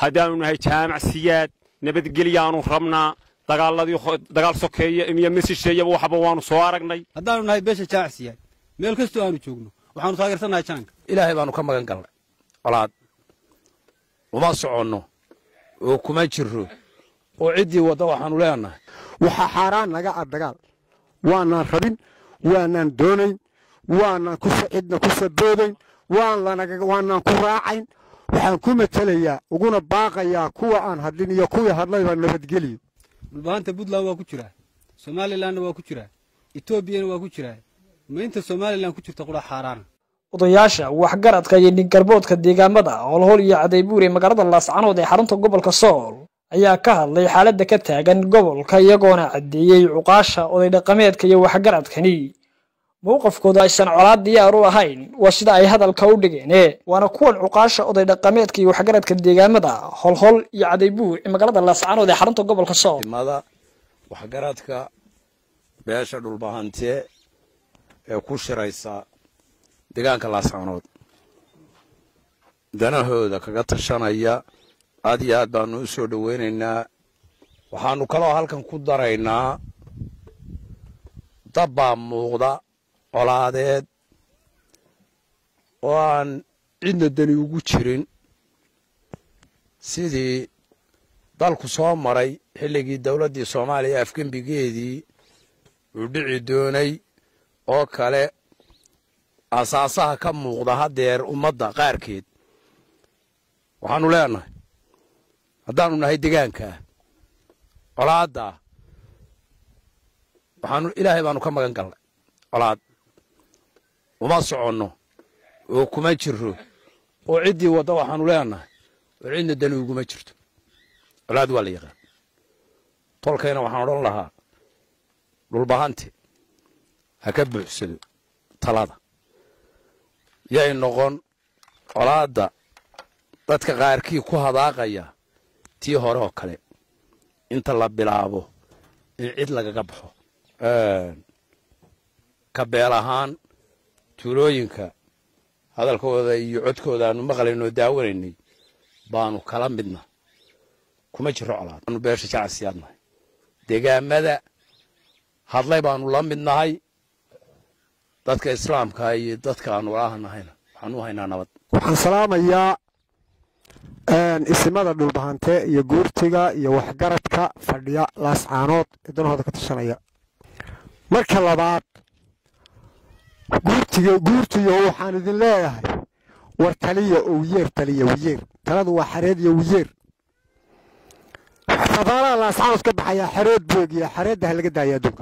haddaannu nahay jaamacsiyaad nabadgelyaannu rabnaa dagaaladii dagaal sokeeye iyo mesisheeyaba waxba waannu soo aragnay haddaannu nahay beesha jaamacsiyaad meel kastoo aanu joogno waxaanu taageersannahay jaanka ilaahay baannu ka magan galnay colaad uma soconno oo kuma jirro oo ciddii wadda waxaannu leenahay waxaa xaaraan naga ah dagaal waanaan rabin waanaan doonayn waanaan cidna ku saboodayn waanaan ku raacayn waxaan ku matelayaa uguna baaqayaa kuwa aan hadlin iyo kuwii hadlayba nabadgeliyo dhulbahanta puntland waa ku jiraa somalilanna waa ku jiraa etoobiyana waa ku jiraa ma inta somalilan ku jirta qura xaaraana odayaasha waxgaradka iyo dhiggarboodka deegaamada howlhowl iyo cadaybuur ee magaalada laascanood ee xarunta gobolka sool ayaa ka hadlay xaaladda ka taagan gobolka iyagoona caddeeyey cuqaasha oday dhaqameedka iyo waxgaradkani mowqafkooda aysan colaad diyaar u ahayn waa sida ay hadalka u dhigeene waana kuwan cuqaasha oday dhaqameedka iyo waxgaradka deegaamada holhol iyo cadaybuur ee magaalada laascanood ee xarunta gobolka sool mada waxgaradka beesha dhulbahante ee ku shiraysa deegaanka laascanood danahooda kaga tashanaya aad iyo aad baanu u soo dhoweynaynaa waxaanu kaloo halkan ku daraynaa dab baa muuqda colaadeed oo aan cidna dani ugu jirin sidii dalku soo maray xilligii dowladdii soomaaliya afgembigeedii uu dhici doonay oo kale asaasaha ka muuqda haddeer ummadda qaarkeed waxaannu leenahay haddaannu nahay degaankaa colaaddaa waxaanu ilaahay baanu ka magan galnay colaad uma soconno oo kuma jirro oo ciddii wadda waxaannu leenahay oo cidna dani uguma jirto colaad waa la yaqaan tolkayna waxaan odhan lahaa dhulbahante ha ka buuxsado talada yay noqon colaadda dadka qaarkii ku hadaaqaya tii hore oo kale inta la bilaabo in cid lagaga baxo ka beel ahaan tuulooyinka hadalkooda iyo codkooda aanu maqlaynoo daawanaynay baanu kala midna kuma jiro colaad aanu beesha jacasiyaadnahay degaamada hadlay baanu la mid nahay dadka islaamka iyo dadka aanu walaahannahayna waxaanu haynaa nabad waxaan salaamayaa isimada dhulbahante iyo guurtiga iyo waxgaradka fadhiya laascaanood ee danahooda ka tashanaya marka labaad guurtiga guurtiyo waxaan idin leeyahay war taliya oo wiyeer taliya wiyeer taladu waa xareed iyo wiyeer safaaraha laascaanood ka baxayaa xareed boogiya xareedda ha laga daaya adduunka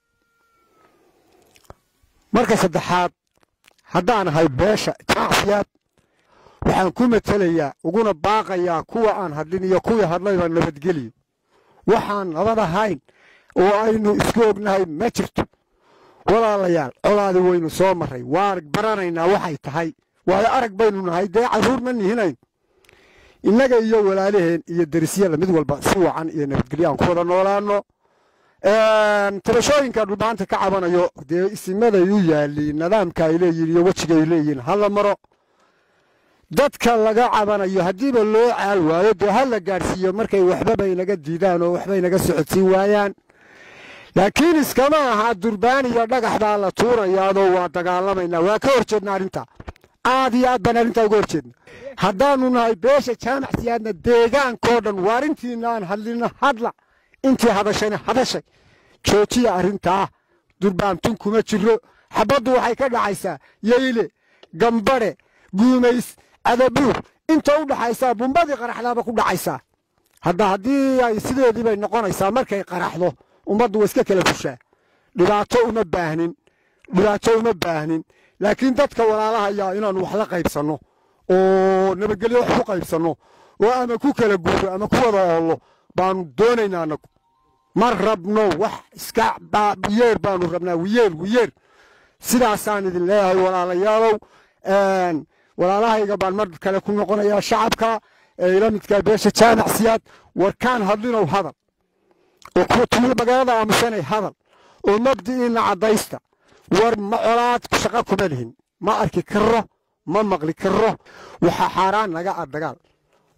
marka saddexaad haddaan ahay beesha jacsiyaad waxaan ku matelayaa uguna baaqayaa kuwa aan hadlin iyo kuwii hadlayba nabadgeliyo waxaan nabad ahayn oo aynu isku ognahay ma jirto walaalayaal colaadi waynu soo marray waan baranaynaa waxay tahay waayo arag baynu nahay dee carruur ma nihinayn innaga iyo walaalaheen iyo derisyada mid walba si wacan iyo nabadgelyo aan ku wada noolaano tabashooyinka dhulbaanta ka cabanayo dee isimaday u yaaliin nidaamka ay leeyihin iyo wejiga ay leeyihiin hala maro dadka laga cabanayo haddiiba loo caal waayo dee ha la gaadhsiiyo markay waxbaba inaga diidaan oo waxba inaga socodsiin waayaan laakiin iskama aha durbaan iyo dhagax baa la tuurayaadoo waa dagaalamaynaa waa ka hor jeedna arrinta aad iyo aad baan arrintaa uga hor jeedna haddaannu nahay beesha jaamac siyaadna deegaankoo dhan waa arrintiina aan hadlina hadla intii hadashayna hadashay joojiya arrintaa durbaantun kuma jiro xabaddu waxay ka dhacaysaa yeyle gambadhe guumays adabuur inta u dhaxaysaa bumbadii qaraxdaaba ku dhacaysaa hadda haddii ay sideedii bay noqonaysaa markay qaraxdo ummaddu waa iska kala fushaa dhibaato uma baahnin dhibaato uma baahnin laakiin dadka walaalahayaa inaannu wax la qaybsanno oo nabadgelyo wax ku qaybsanno oo ama ku kala guuro ama ku wada oollo baanu doonaynaa anagu ma rabno wax iska wiyeer baanu rabnaa wiyeer wiyeer sidaasaan idin leeyahay walaalayaalow walaalahayga baan mar kale ku noqonayaa shacabka ee ila midkaa beesha jaamac siyaad warkaan hadlinow hadal oo kuwa tuulo magaalada aamusanay hadal oo mabdi'iina caddaysta war ma colaad shaqo kuma lihin ma arki karo ma maqli karo waxaa xaaraan naga ah dagaal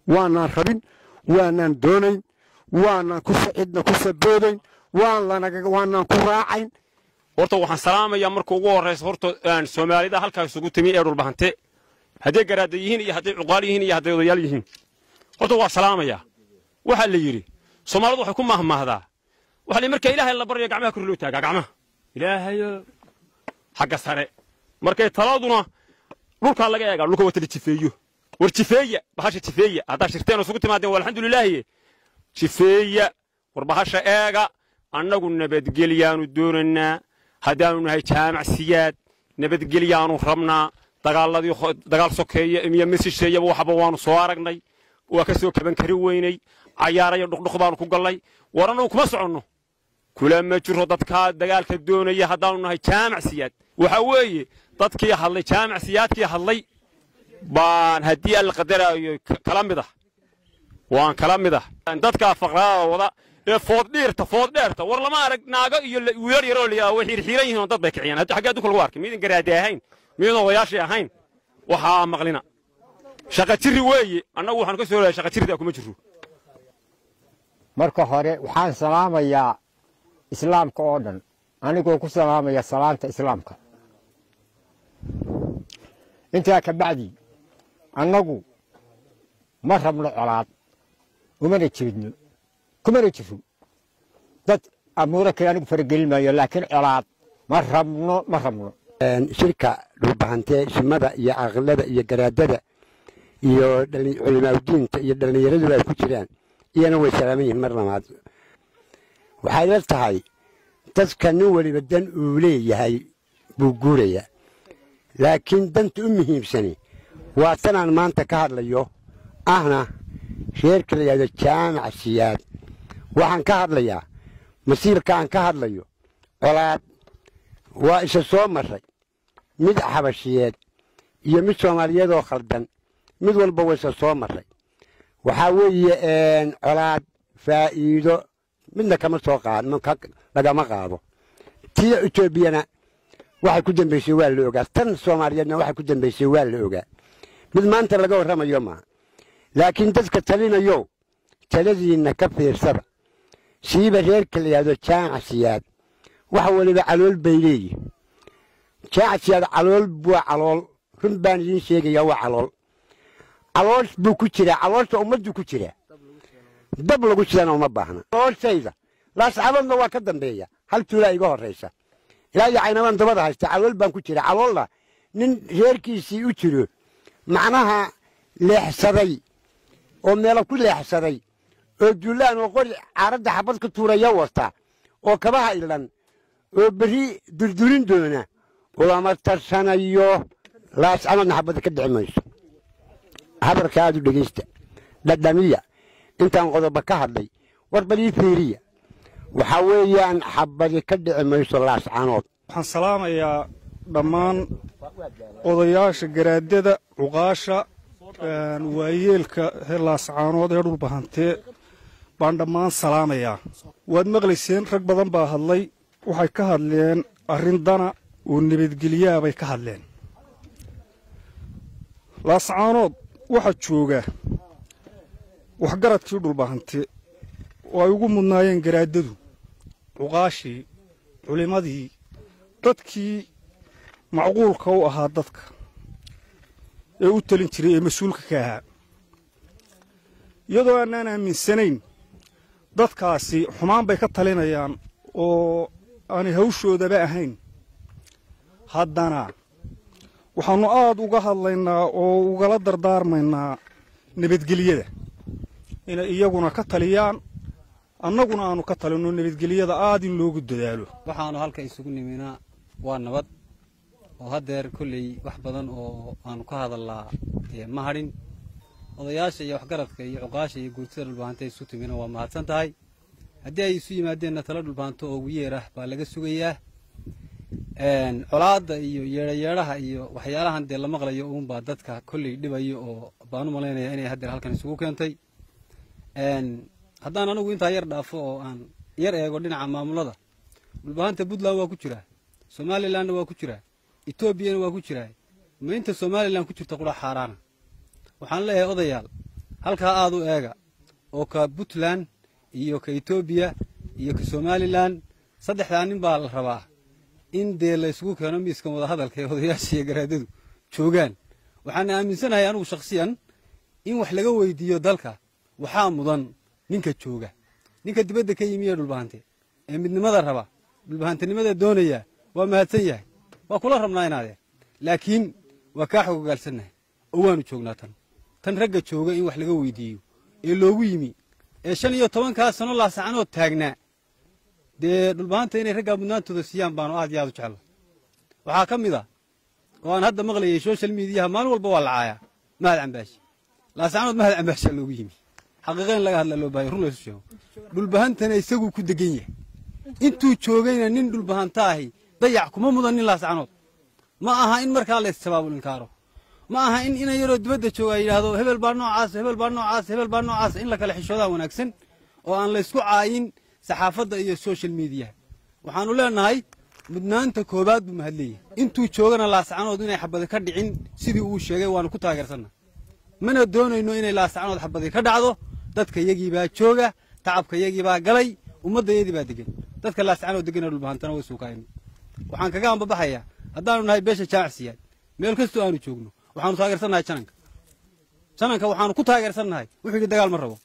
waanaan rabin waanaan doonayn waanaan cidna ku saboodayn waanaan ku raacayn horta waxaan salaamayaa marka ugu horraysa horta soomaalida halkaa isugu timi ee dhulbahante hadday garaada yihiin iyo hadday cuqaal yihiin iyo hadday odayaal yihiin horta waa salaamayaa waxaa la yidhi soomaalidu waxay ku mahmaahdaa waxa la marka ilaahay la baryo gacmaha kor loo taagaa gacmaha ilaahayo xagga sare markay taladuna dhulkaa laga eegaa dhulka wata la jifeeyo war jifeeya bahasha jifeeya haddaa shirteen isugu timaadeen waa alxamdulilaahi jifeeya war bahasha eega annagu nabadgelyaanu doonaynaa haddaanu nahay jaamac siyaad nabadgelyaanu rabnaa dagaaladii dagaal sokeeya iyo mesisheeyaba waxba waanu soo aragnay waa ka soo kaban kari weynay cayaarayo dhuqdhuq baanu ku gallay war annagu kuma soconno kula ma jiro dadkaa dagaalka doonaya haddaanu nahay jaamac siyaad waxa weeye dadkii hadlay jaamac siyaadkii hadlay baan haddii alla qadaraayo kala mid ah waan kala mid ah dadkaa faqraada wada ee fooddhiirta fooddheerta war lama arag naago iyo wiilal yaroo la way xiirxiiran yihiin oo dad bay kiciyaan hadda xaggee adduunka lagu arkay miidan garaade ahayn miidan odayaashii ahayn waxaa maqlina shaqa jirri weeye annagu waxaanu ka soo leeyahay shaqa jirridaa kuma jirro marka hore waxaan salaamayaa islaamka oo dhan anigoo ku salaamaya salaanta islaamka intaa ka bacdi annagu ma rabno colaad umana jeedno kumana jiro dad amuuro kale anigu faragelin maayo laakiin colaad ma rabno ma rabno shirka dhulbahantee shimada iyo caqilada iyo garaadada iyo culimaaudiinta iyo dhallinyaraduba ay ku jiraan iyana way salaaman yihiin mar labaad waxay la tahay dadka nin weliba dan uu leeyahay buu guuraya laakiin danta u muhiimsani waa tanaan maanta ka hadlayo ahna reerka la yidhahdo jaamac siyaad waxaan ka hadlayaa masiirka aan ka hadlayo colaad waa isa soo marray mid xabashiyeed iyo mid soomaaliyeedoo khaldan mid walba waa isa soo marray waxaa weeye colaad faa'iido midna kama soo qaad lagama qaado tii etoobiyana waxay ku dambaysay waa la ogaa tan soomaaliyeedna waxay ku dambaysay waa la ogaa mid maanta laga warramayo maaha laakiin dadka talinayo taladiinna ka fiirsada siiba reerka la yidhahdo jaamac siyaad wax waliba calool bay leeyihin jaamac siyaad calool waa calool run baan idiin sheegayaa waa calool caloosh buu ku jiraa caloosha ummaddu ku jiraa dab lagu jirana uma baahna calooshayda laascaboodna waa ka dambeeya hal tuulaa iga horraysa ilaa iyo caynabaan dabada haysta calool baan ku jira caloolla nin reerkiisii u jiro macnaha leexsaday oo meelo ku leexsaday oo duulaan oo qori caaradda xabad ka tuuraya wata oo kabaha ilan oo berri durdurin doona ulama tarsanayo laascamadna xabadda ka dhici mayso habarka aad u dhegaysta dhadhamiya intaan qodoba ka hadlay war bal ii fiiriya waxaa weeyaan xabadi ka dhici mayso laascanood waxaan salaamayaa dhammaan odayaasha garaadada cuqaasha waayeelka laascaanood ee dhulbahantee baan dhammaan salaamayaa waad maqlayseen rag badan baa hadlay waxay ka hadleen arrin dana oo nabadgelyaa bay ka hadleen laascaanood waxaa jooga waxgaradkii dhulbahante oo ay ugu mudnaayeen garaadadu cuqaashii culimmadii dadkii macquulka u ahaa dadka ee u talin jiray ee mas-uulka ka ahaa iyadoo aanaan aaminsanayn dadkaasi xumaan bay ka talinayaan oo aanay hawshoodaba ahayn haddana waxaannu aad uga hadlaynaa oo ugala dardaarmaynaa nabadgelyada inay iyaguna ka taliyaan annaguna aanu ka talinno nabadgelyada aad in loogu dadaalo waxaanu halka isugu niminaa waa nabad oo haddeer kolley wax badan oo aanu ka hadallaa ma hadhin odayaasha iyo waxgaradka iyo cuqaasha iyo guurtida dhulbaanta isu timina waa mahadsan tahay haddii ay isu yimaadeenna tala dhulbaanto oo ugu yeer ah baa laga sugayaa colaadda iyo yeedhayeedhaha iyo waxyaalahan dee la maqlayo uunbaa dadka kolley dhibayo oo baan u malaynaya inay haddeer halkan isugu keentay haddaan anigu intaa yar dhaafo oo aan yar eego dhinaca maamulada dhulbahanta puntland waa ku jiraa somalilanna waa ku jiraa etoobiyana waa ku jiraa ma inta somalilan ku jirta qura xaaraana waxaan leeyahay odayaal halkaa aad u eega oo ka puntland iyo ka etoobiya iyo ka somalilan saddexdaa nin baa la rabaa in dee la isugu keeno miiskan wadahadalka ee odayaasha iyo garaadadu joogaan waxaan aaminsanahay anugu shakhsiyan in wax laga weydiiyo dalka waxaa mudan ninka jooga ninka dibadda ka yimi ee dhulbahante ee midnimada raba dhulbahantinimada doonaya waa mahadsan yahay waa kula rabnaa inaadeen laakiin waa kaa xogogaalsannahay oo waanu joognaa tan tan ragga jooga in wax laga weydiiyo ee loogu yimi ee shan iyo tobankaa sano laasacanood taagnaa dee dhulbahanta inay raggaa mudnaantooda siiyaan baanu aad iyo aad u jecla waxaa ka mid a oo aan hadda maqlayay social mediyaha maalin walba waa lacaayaa mahad cambaashi laasacanood mahad cambaashaa loogu yimi xaqiiqa in laga hadla loo bahay run laysu sheego dhulbahantana isaguu ku degan yahay intuu joogayna nin dhulbahanta ahi dayac kuma mudan nin laascanood ma aha in markaa la issabaabul inkaaro ma aha in ina yaroo dibadda jooga yidhaahdo hebel baa noocaas hebel baa noocaas hebel baa noocaas in la kala xishoodaa wanaagsan oo aan la ysku caayin saxaafadda iyo social mediyaha waxaannu leenahay mudnaanta koowaad buu mahad leeyahay intuu joogana laascanood inay xabadi ka dhicin sidii uu sheegay waannu ku taageersanna mana doonayno inay laascanood xabadi ka dhacdo dadka yagii baa jooga tacabka yagii baa galay ummadda yadii baa degan dadka laascanood degana dhulbahantana way suukaayno waxaan kaga ambabaxayaa haddaanu nahay beesha jaamacsiyaad meel kastoo aanu joogno waxaanu taageersannahay jananka jananka waxaanu ku taageersannahay wuxuu yidhi dagaal ma rabo